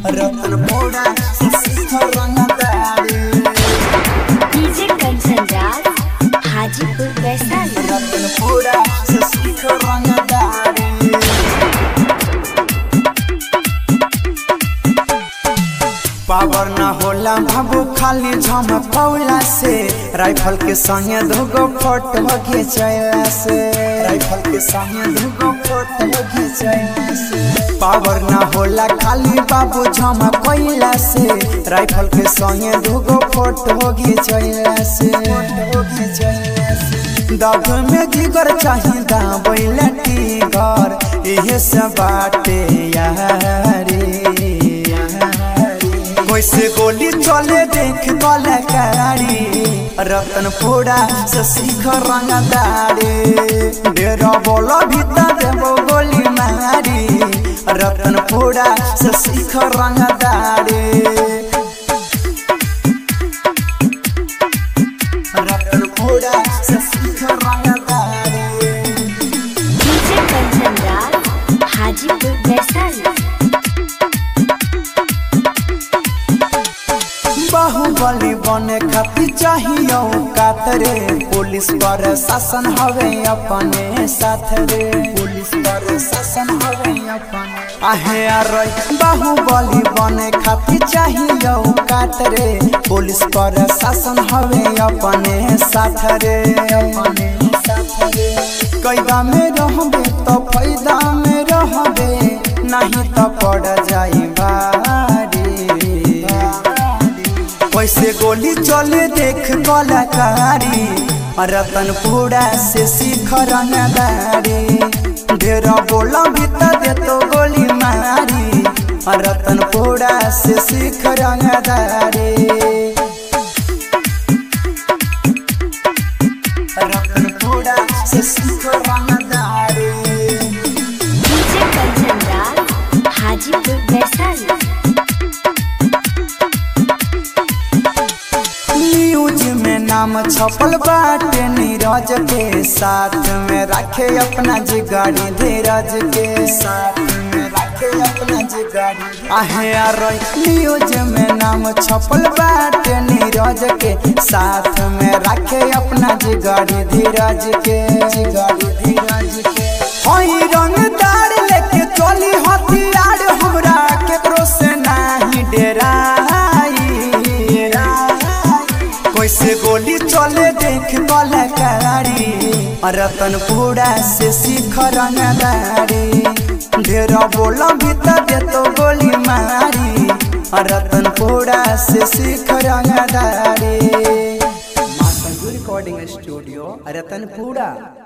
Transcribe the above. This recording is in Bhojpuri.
रतनपुरा से सीख रंगदारी डीजे कंचन राज हाजीपुर वैशाली रतनपुरा से सीख रंगदारी पावर न होला बाबू खाली झमकौला से राइफल के संगे दुगो फोटो घिंचैला से राइफल के संगे दुगो फोटो घिंचैला से पावर न होला खाली बाबू झमकौला से राइफल के संगे दुगो फोटो घिंचैला से फोटो घिंचैला से दब में जिगर चाहिए दाबैला टीगर इहे सब बाटे यारी कैसे गोली चले देख कलाकारी रतनपुरा से सीख रंगदारी डेरा बोलो भीतर देवो गोली मारी रतनपुरा से सीख रंगदारी रतनपुरा से सीख रंगदारी डीजे कंचन राज हाजीपुर वैशाली बाहुबली बने खातिर चाहिए कातरे पुलिस पर शासन हवे अपने साथ रे पुलिस पर शासन हवे अपने आहे अरे बाहुबली बने खातिर चाहिए कातरे पुलिस पर शासन हवे अपने साथ रे अपने साथ रे कैदा में रहबे तो फायदा में रहबे नहीं तो पड़ जाई बारी कैसे गोली चले देख कलाकारी रतनपुरा से सीख रंगदारी ढेर बोला भीतर दे तो गोली मारी रतनपुरा से सीख रंगदारी रतनपुरा से सीख रंगदारी डीजे कंचन राज हाजीपुर वैशाली न्यूज में नाम छपल बाटे नीरज के साथ में रखे अपना जिगाड़ी धीरज के साथ में रखे अपना जिगाड़ी आहे अरे न्यूज में नाम छपल बाटे नीरज के साथ में रखे अपना जिगाड़ी धीरज के जिगाड़ी धीरज के हई रंगदार लेके चली हथियार हमरा केकरो से नहीं डेराई कैसे गोली चले देख कलाकारी रतनपुरा से सीख रंगदारी ढेर बोला भीतर दे तो गोली मारी रतनपुरा से सीख रंगदारी रिकॉर्डिंग स्टूडियो रतनपुरा